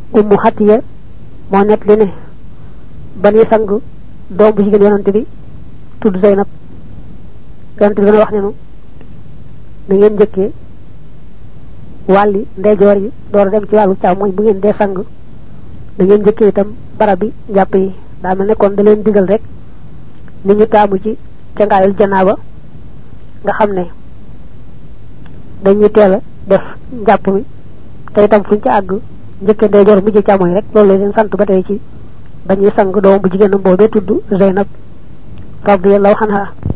ummu xatiya moo net li ne ba ñuy sang doom bu jigéen yonante bi tudd Zeynab yonante bi dana wax ne nu na ngeen njëkkee wàlli ndeyjoor yi door a dem ci wàllu càmmoñ bu ngeen dee sang da ngeen njëkkee itam barab bi njàpp yi daa mel ne kon da leen digal rek ni ñu taamu ci cangaayul janaaba nga xam ne dañuy teel a def njàpp mi te itam fuñ ci àgg njëkkee ndeyjoor mujj càmmoñ rek loolu la leen sant ba tey ci ba ñuy sang doom bu jigéenam boobee tudd Zeynab radiyallahu anha